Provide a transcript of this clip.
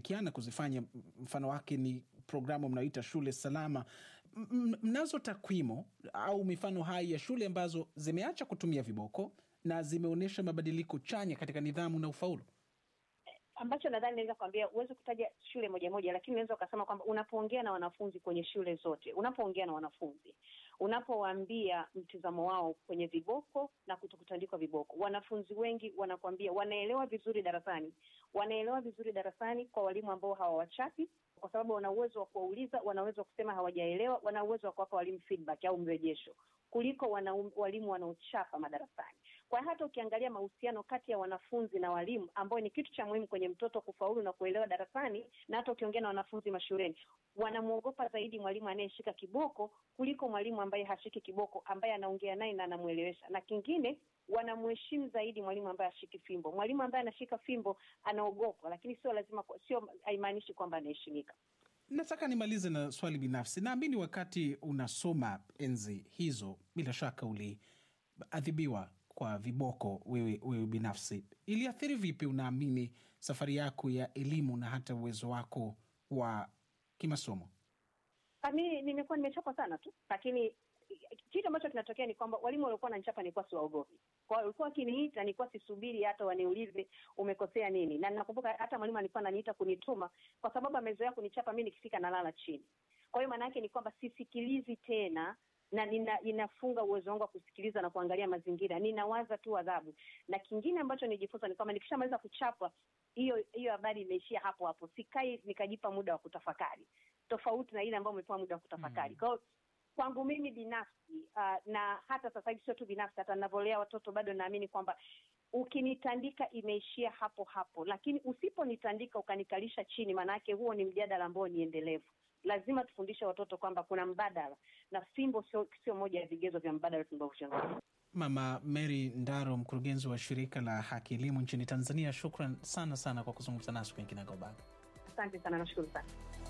kiana kuzifanya, mfano wake ni programu mnayoita shule salama. M- m- mnazo takwimu au mifano hai ya shule ambazo zimeacha kutumia viboko na zimeonyesha mabadiliko chanya katika nidhamu na ufaulu? ambacho nadhani naweza kuambia, huwezi kutaja shule moja moja, lakini unaweza ukasema kwamba unapoongea na wanafunzi kwenye shule zote, unapoongea na wanafunzi, unapowaambia mtizamo wao kwenye viboko na kutokutandikwa viboko, wanafunzi wengi wanakuambia wanaelewa vizuri darasani, wanaelewa vizuri darasani kwa walimu ambao hawawachapi kwa sababu wana uwezo wa kuwauliza, wana uwezo wa kusema hawajaelewa, wana uwezo wa kuwapa walimu feedback au mrejesho kuliko wana, walimu wanaochapa madarasani. Kwa hiyo hata ukiangalia mahusiano kati ya wanafunzi na walimu, ambayo ni kitu cha muhimu kwenye mtoto kufaulu na kuelewa darasani, na hata ukiongea na wanafunzi mashuleni, wanamwogopa zaidi mwalimu anayeshika kiboko kuliko mwalimu ambaye hashiki kiboko, ambaye anaongea naye na anamwelewesha. Na kingine wanamheshimu zaidi mwalimu ambaye ashiki fimbo. Mwalimu ambaye anashika fimbo anaogopwa, lakini sio lazima, sio haimaanishi kwamba anaheshimika. Nataka nimalize na swali binafsi. Naamini wakati unasoma enzi hizo, bila shaka uliadhibiwa kwa viboko wewe, wewe binafsi. Iliathiri vipi, unaamini, safari yako ya elimu na hata uwezo wako wa kimasomo? Mi nimekuwa nimechapa sana tu, lakini kitu ambacho kinatokea ni kwamba walimu waliokuwa wananichapa nilikuwa siwaogopi. Kwa hiyo walikuwa wakiniita, nilikuwa sisubiri hata waniulize umekosea nini, na ninakumbuka hata mwalimu alikuwa ananiita kunituma kwa sababu amezoea kunichapa mi nikifika nalala chini. Kwa hiyo maana yake ni kwamba sisikilizi tena na nina, ninafunga uwezo wangu wa kusikiliza na kuangalia mazingira, ninawaza tu adhabu. Na kingine ambacho nijifunza ni kwamba nikishamaliza kuchapwa, hiyo hiyo habari imeishia hapo hapo, sikai nikajipa muda wa kutafakari, tofauti na ile ambayo umepewa muda wa kutafakari. Kwa hiyo kwangu mimi binafsi uh, na hata sasa hivi sio tu binafsi, hata ninavyolea watoto bado naamini kwamba ukinitandika imeishia hapo hapo, lakini usiponitandika ukanikalisha chini, maanake huo ni mjadala ambao ni endelevu. Lazima tufundishe watoto kwamba kuna mbadala, na fimbo sio sio moja ya vigezo vya mbadala tunavyozungumza. Mama Mary Ndaro, mkurugenzi wa shirika la Haki Elimu nchini Tanzania, shukran sana sana kwa kuzungumza nasi kwenye Kinagaubaga. Asante sana, nashukuru sana.